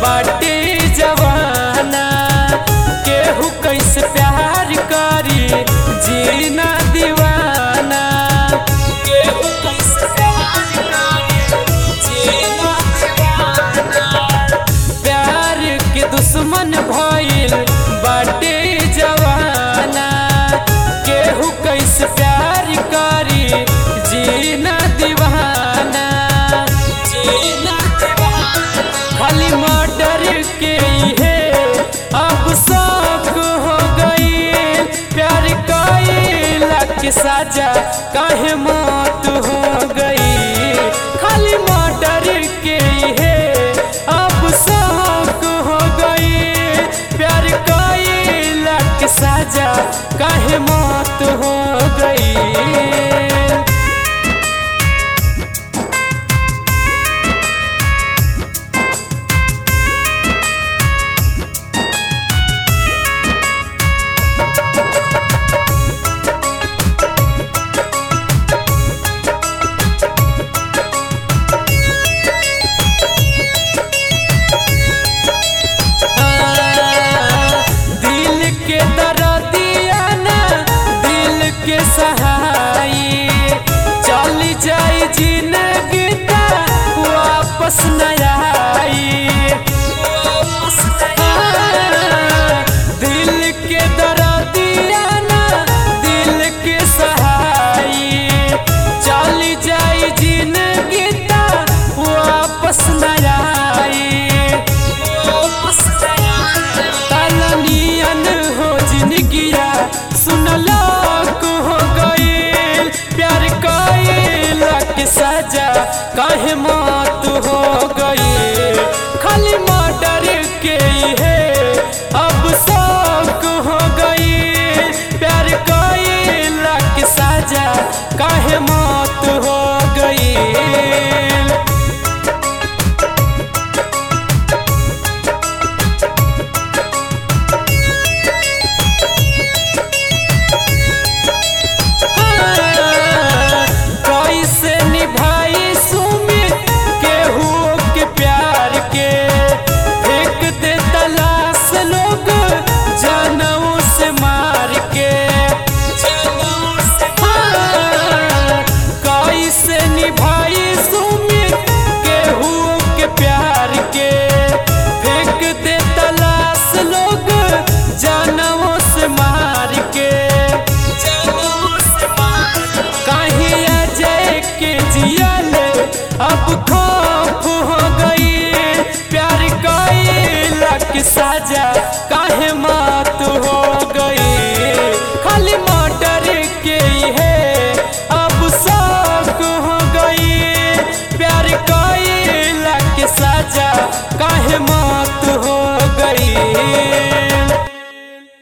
बाटे जवाना केहू कैसे प्यार करी जीना दीवाना केहू कैसे प्यार करी जीना दीवाना प्यार के दुश्मन भइल बाटे जवाना केहू कैसे प्यार करी जीना दीवाना जीना दीवाना खाली मर्डर के है अब शौक हो गई प्यार कैला के साजा काहे मौत हो गई खाली मर्डर के है अब शौक हो गई प्यार कैला के साजा काहे मौत हो गई दिल के दर्दिया ना दिल के सहाई चल जाई जिंदगी ता वापस न आई दिल के दर्दिया ना दिल के सहाई चल जाई जिंदगी ता वापस न आई तलनियन हो जिंदगिया सुनलाक हो गईल प्यार कैला के सजा काहे मौत हो गई खाली मर्डर के है अब शौक हो गई प्यार कैला के सजा काहे मौत हो गई कैसे निभाई सुमित केहू के प्यार के फेंक दे तलाश लोग जानवों से मार के हाँ, कैसे निभाई सुमित केहू के प्यार के फेंक दे तलाश लोग जानवों से मार के कहीं अजय के जियल अब खौफ हो गई प्यार कैला के साजा